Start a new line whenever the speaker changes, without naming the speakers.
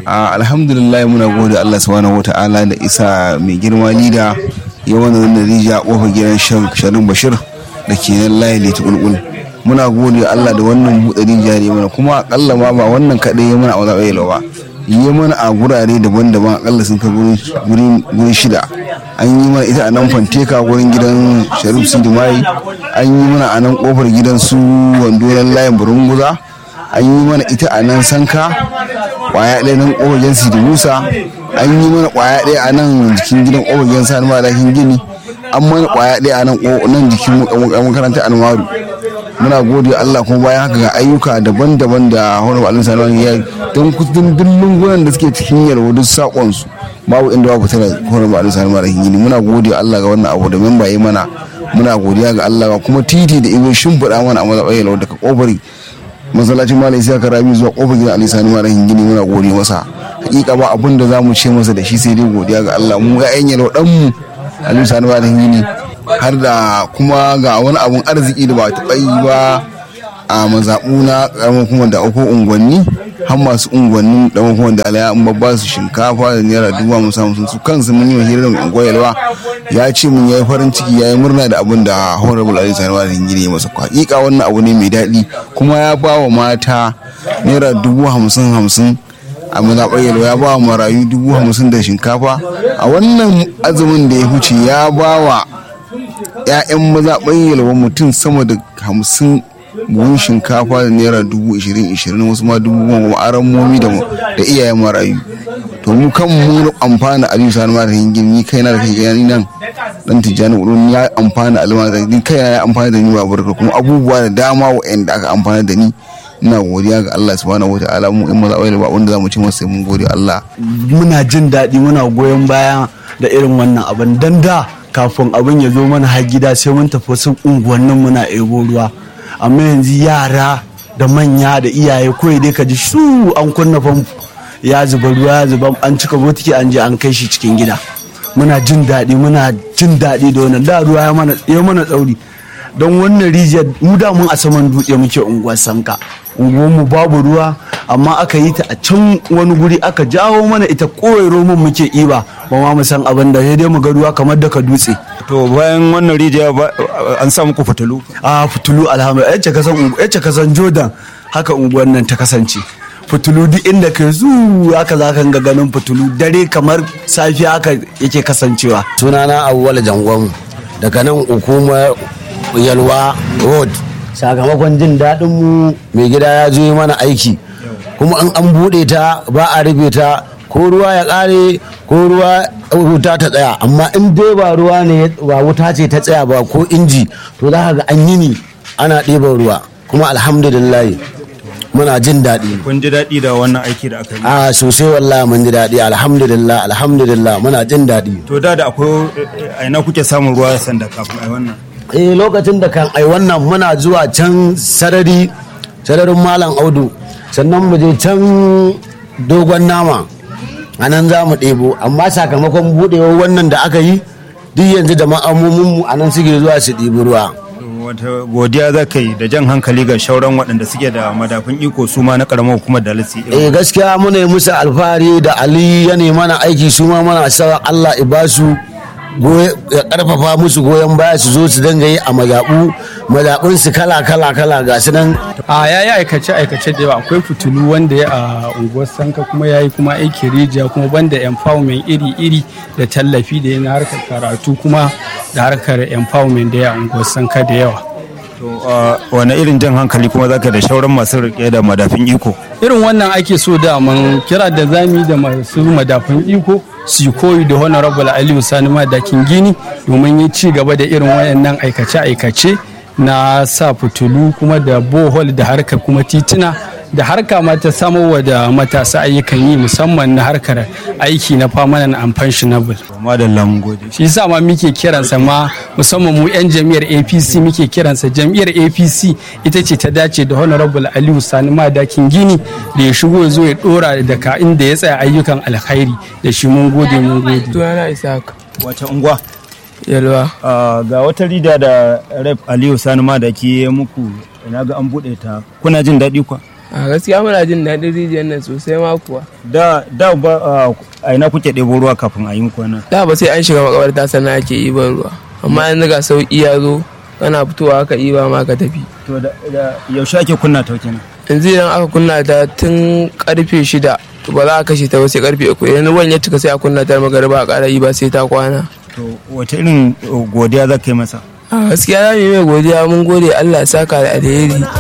alhamdulillah muna gode Allah subhanahu wata'ala da isa mai girma lida ya wani wannan rija kofar gidan sharin bashir da ke nan layi leti kulkul muna gode Allah da wannan buɗe rija ne mana kuma akalla ma ba wannan kaɗai ya mana a wani ɓayyalo ba yi mana a gurare daban-daban akalla sun kai guri shida an yi mana ita a nan fanteka gurin gidan sharif sidimai an yi mana a nan kofar gidan su wandoran layin burunguza an yi mana ita a nan sanka kwaya ɗaya nan kofar gidan sidi musa an yi mana kwaya ɗaya a nan jikin gidan kofar gidan sani madakin gini an mana kwaya ɗaya a nan jikin makarantar almaru muna gode Allah kuma bayan haka ga ayyuka daban-daban da honorable alin salman ya don kudin dillin gunan da suke cikin yarwa duk sakon su babu inda babu tana honorable alin salman rahin gini muna gode Allah ga wannan abu da memba yi mana muna godiya ga Allah kuma titi da ibo shimfiɗa mana a mazaɓar yalwa daga kofari masallacin malam isa karami zuwa kofar gidan alisa ni rahin gini muna gode masa hakika ba abin da zamu ce masa da shi sai dai godiya ga Allah mu ga yan yalwa dan mu alisa ni rahin gini har da kuma ga wani abun arziki da ba taɓa yi ba a mazaɓu na ƙaramin kuma da uku unguwanni har masu unguwannin da kuma da alaya an babba su shinkafa da naira dubu hamsin hamsin su kansu mun yi wa hirar mai unguwa yalwa ya ce mun yayi farin ciki yayi murna da abin da honorable ali sani wa gini masa hakika wannan abu ne mai daɗi kuma ya ba wa mata naira dubu hamsin hamsin a mazaɓar yalwa ya ba wa marayu dubu hamsin da shinkafa a wannan azumin da ya huce ya ba wa 'ya'yan mazaɓar yalwa mutum sama da hamsin buhun shinkafa da naira dubu ishirin ishirin wasu ma dubu goma kuma aran momi da iyayen marayu to mu kan mu amfana aliyu sani mara hingin ni kaina da kai gani nan dan tijjani udun ya amfana alima da ni kaina ya amfana da ni ba barka kuma abubuwa da dama wa'anda aka amfana da ni ina godiya ga Allah subhanahu wataala mu in maza ba wanda zamu ci masa sai mun gode Allah
muna jin daɗi muna goyon baya da irin wannan abin dan da kafin abin ya zo mana har gida sai mun tafi wasu unguwannin muna ebo ruwa amma yanzu yara da manya da iyaye kawai dai ka ji shu an kunna famfo ya zuba ruwa ya zuba an cika botiki an je an kai shi cikin gida muna jin daɗi muna jin daɗi da wannan da ruwa ya mana tsauri don wannan rijiyar mu da mun a saman dutse muke unguwar sanka unguwarmu babu ruwa amma aka yi ta a can wani guri aka jawo mana ita kowai roman muke iba ba ma mu san abin da sai dai mu ga ruwa kamar daga dutse
to bayan wannan rijiya an sa muku fitulu
a fitulu alhamdulillah yace kasan yace kasan jordan haka unguwar nan ta kasance fitulu duk inda ka zu haka za ka ga ganin fitulu dare kamar safiya haka yake kasancewa
sunana awwal jangon daga nan hukumar yalwa road sakamakon jin daɗin mu mai gida ya zo yi mana aiki kuma an an buɗe ta ba a rufe ta ko ruwa ya ƙare ko ruwa wuta ta tsaya amma in dai ba ruwa ne ba wuta ce ta tsaya ba ko inji to za ka ga an yi ni ana ɗiban ruwa kuma alhamdulillah muna jin daɗi
kun ji daɗi da wannan aiki da aka yi
a sosai wallahi mun ji daɗi alhamdulillah alhamdulillah muna jin daɗi
to da da akwai a ina kuke samun ruwa sanda kafin ai wannan
eh lokacin da kan ai wannan muna zuwa can sarari sararin malam audu sannan mu je can dogon nama a nan za mu ɗebo amma sakamakon buɗewar wannan da aka yi duk yanzu da ma'amominmu a nan suke zuwa su ɗibi ruwa
wata godiya za ka yi da jan hankali ga shauran waɗanda suke da madafin iko su ma na ƙaramar hukumar da lisi
eh gaskiya muna yi musu alfahari da ali ya mana aiki su ma mana sa allah ibasu ya karfafa musu goyon baya su zo su dinga yi a mazaɓu mazaɓun su kala kala kala ga su nan
a ya yi aikace aikace da yawa akwai fitilu wanda ya a unguwar sanka kuma ya yi kuma aiki rijiya kuma banda empowerment iri iri da tallafi da ya na harkar karatu kuma da harkar empowerment da ya a unguwar sanka da yawa
to wani irin jan hankali kuma zaka da shauran masu rike da madafin iko
irin wannan ake so da man kira da zami da masu madafin iko su koyi da honorable aliyu sani madakin gini domin yi ci gaba da irin wayannan aikace-aikace na sa fitulu kuma da bohol da harkar kuma tituna da harka ma ta samarwa da matasa ayyukan yi musamman na harkar aiki na permanent and pensionable.
madalla mun gode
shi yasa ma muke kiransa ma musamman mu 'yan jam'iyyar apc muke kiransa jam'iyyar apc ita ce ta dace da honorable aliyu sani madakin gini da ya shigo ya zo ya dora daga inda ya tsaya ayyukan alkhairi da shi mun gode mun gode
Sunana Isaac
wace unguwa
Yalwa.
ga wata rida da rep aliyu sani madaki ya muku ina ga an buɗe ta kuna jin daɗi kwa
a gaskiya muna jin daɗin rijiyar nan sosai ma kuwa
da da ba a- a ina kuke ɗebo ruwa kafin a yi muku wannan
da ba sai an shiga makabarta sannan ake iban ruwa amma yanzu ga sauƙi ya zo kana fitowa ka iba ma ka tafi
to da da- yaushe ake kunna ta kenan
yanzu idan aka kunna ta tun karfe shida to ba za a kashe ta ba sai karfe uku idan ruwan ya cika sai a kunna ta magariba a ƙara yi ba sai ta kwana
to wace irin uh, godiya za ka yi masa
a gaskiya za mu yi mai godiya mun gode Allah ya saka da alheri